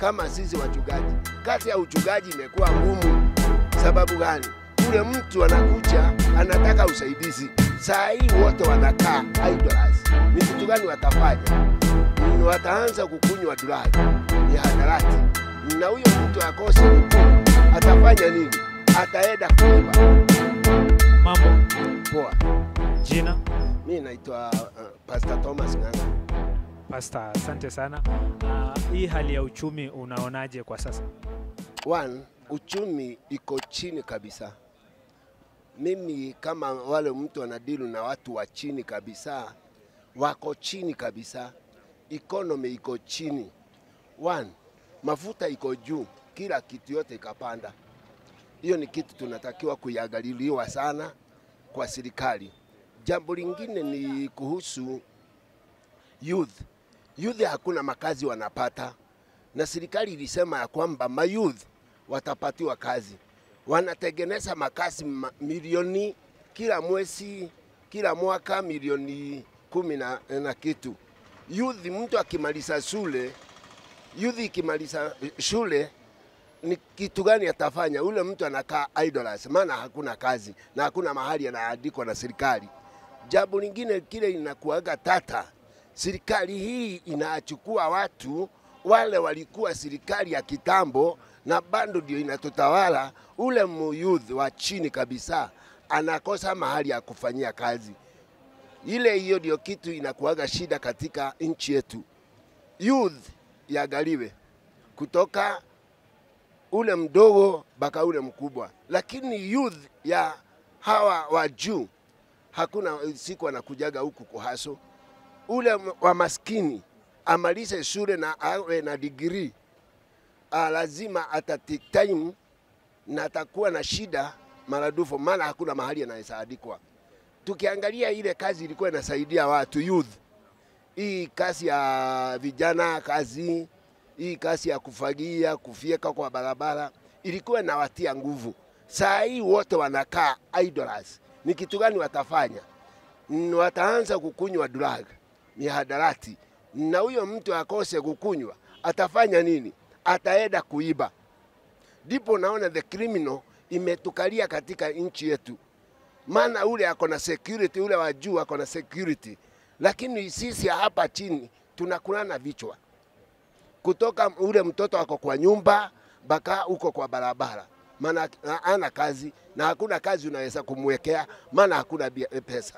kama sisi wachungaji. Kazi ya uchungaji imekuwa ngumu. Sababu gani? Ule mtu anakuja anataka usaidizi, saa hii wote wanakaa idlers. Ni kitu gani watafanya? Mm, Wataanza kukunywa drug, ni hadarati, na huyo mtu akose kukunywa atafanya nini? Ataenda kuiba. Mambo, Poa, jina mi naitwa uh, Pastor Thomas Ng'ang'a. Pastor, asante sana. Uh, hii hali ya uchumi unaonaje kwa sasa? One, uchumi iko chini kabisa. Mimi kama wale mtu anadilu na watu wa chini kabisa, wako chini kabisa, economy iko chini. One, mafuta iko juu, kila kitu yote ikapanda. Hiyo ni kitu tunatakiwa kuiangaliliwa sana kwa serikali. Jambo lingine ni kuhusu youth. Youth hakuna makazi wanapata, na serikali ilisema ya kwamba mayouth watapatiwa kazi. Wanatengeneza makazi ma- milioni kila mwezi, kila mwaka milioni kumi na, na kitu. Youth, mtu akimaliza shule, youth ikimaliza shule ni kitu gani atafanya? Ule mtu anakaa idlers, maana hakuna kazi na hakuna mahali anaandikwa na serikali. Jambo lingine kile inakuaga tata, serikali hii inachukua watu wale walikuwa serikali ya kitambo na bado ndio inatutawala. Ule muyouth wa chini kabisa anakosa mahali ya kufanyia kazi. Ile hiyo ndio kitu inakuaga shida katika nchi yetu. Youth yagaliwe kutoka ule mdogo mpaka ule mkubwa, lakini youth ya hawa wa juu hakuna siku anakujaga huku kuhaso. Ule m- wa maskini amalize shule na awe na degree, ah, lazima atatake time na atakuwa na shida maradufu, maana hakuna mahali anaweza andikwa. Tukiangalia ile kazi ilikuwa inasaidia watu youth, hii kazi ya vijana, kazi hii kazi ya kufagia, kufyeka kwa barabara ilikuwa inawatia nguvu. Saa hii wote wanakaa idlers. Ni kitu gani watafanya? Mm, Wataanza kukunywa drug, mihadarati, na huyo mtu akose kukunywa atafanya nini? Ataenda kuiba. Ndipo naona the criminal imetukalia katika nchi yetu, maana ule ako na security, ule wa juu ako na security, lakini sisi hapa chini tunakulana vichwa kutoka ule mtoto ako kwa nyumba mpaka uko kwa barabara, maana ana kazi na hakuna kazi unaweza kumwekea, maana hakuna bia- pesa.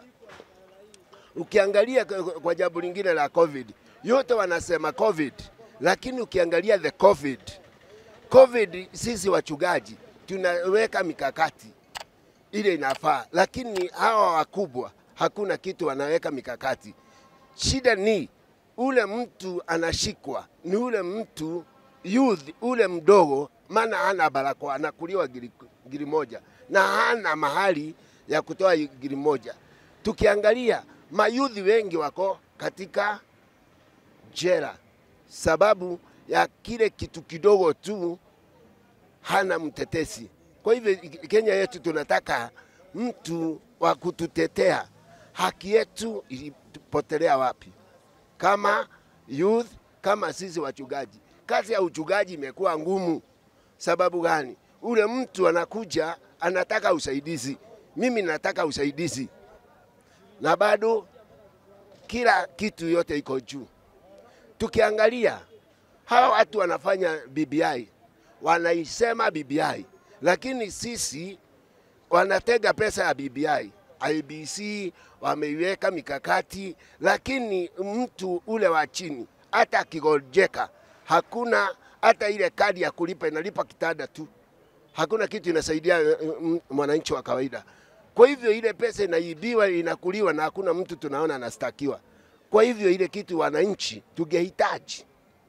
Ukiangalia kwa- kwa jambo lingine la COVID, yote wanasema COVID, lakini ukiangalia the COVID, COVID sisi wachungaji tunaweka mikakati ile inafaa, lakini hawa wakubwa hakuna kitu wanaweka mikakati. Shida ni ule mtu anashikwa, ni ule mtu youth, ule mdogo, maana hana barakoa, anakuliwa giri, giri moja na hana mahali ya kutoa giri moja. Tukiangalia mayudhi wengi wako katika jela sababu ya kile kitu kidogo tu, hana mtetesi. Kwa hivyo Kenya yetu tunataka mtu wa kututetea. Haki yetu ilipotelea wapi? Kama youth, kama sisi wachungaji, kazi ya uchungaji imekuwa ngumu. Sababu gani? Ule mtu anakuja anataka usaidizi, mimi nataka usaidizi, na bado kila kitu yote iko juu. Tukiangalia hawa watu wanafanya BBI, wanaisema BBI, lakini sisi wanatega pesa ya BBI. IBC wameiweka mikakati, lakini mtu ule wa chini hata akigojeka, hakuna hata ile kadi ya kulipa, inalipa kitanda tu, hakuna kitu inasaidia eh, m- mwananchi wa kawaida. Kwa hivyo ile pesa inaibiwa, inakuliwa na hakuna mtu tunaona anastakiwa. Kwa hivyo ile kitu wananchi tungehitaji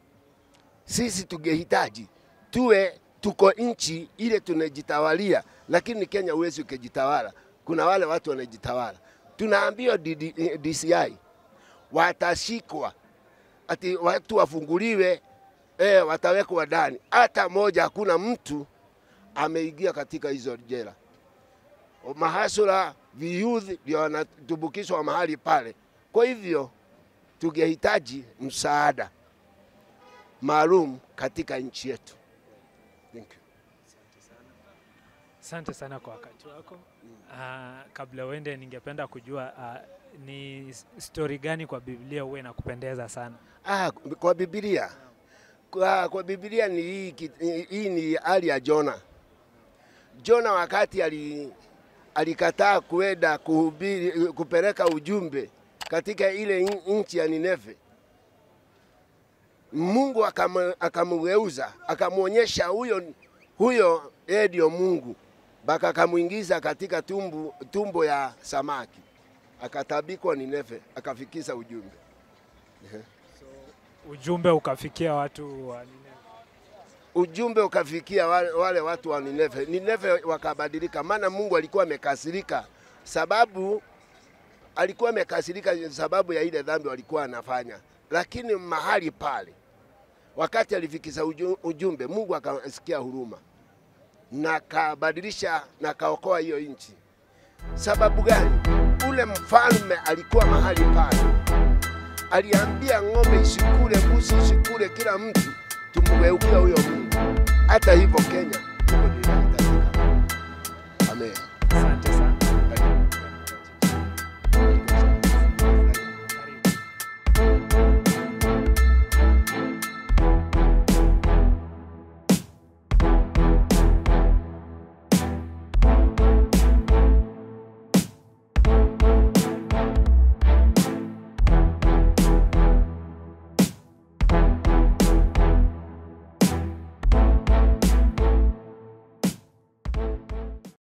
sisi tungehitaji tuwe tuko nchi ile tunajitawalia, lakini Kenya huwezi ukijitawala. Kuna wale watu wanajitawala. Tunaambiwa DD eh, DCI watashikwa ati watu wafunguliwe, eh, watawekwa ndani. Hata moja hakuna mtu ameingia katika hizo jela. Mahasura viyudhi ndio wanatumbukizwa mahali pale. Kwa hivyo tungehitaji msaada maalum katika nchi yetu. Thank you. Asante sana kwa wakati wako. Uh, kabla uende, ningependa kujua uh, ni s- stori gani kwa Biblia huwa inakupendeza sana? Ah, kwa Biblia kwa, kwa Biblia ni hii, ki- hii ni hali ya Jona. Jona wakati ali, alikataa kuenda kuhubiri kupeleka ujumbe katika ile in- nchi ya Nineve, Mungu akamu- akamgeuza akamwonyesha huyo huyo yeye ndio Mungu, mpaka akamwingiza katika tumbu, tumbo ya samaki, akatabikwa Nineve, akafikisha ujumbe. Ujumbe ukafikia watu wa Nineve. ujumbe ukafikia wale, wale watu wa Nineve. Nineve wakabadilika, maana Mungu alikuwa amekasirika, sababu alikuwa amekasirika sababu ya ile dhambi walikuwa anafanya, lakini mahali pale wakati alifikisha uju- ujumbe, Mungu akasikia huruma na kabadilisha na kaokoa hiyo nchi. Sababu gani? Ule mfalme alikuwa mahali pale, aliambia ng'ombe isikule, mbuzi isikule, kila mtu tumgeukia huyo Mungu. Hata hivyo Kenya hivyo ndivyo inahitajika. Amen.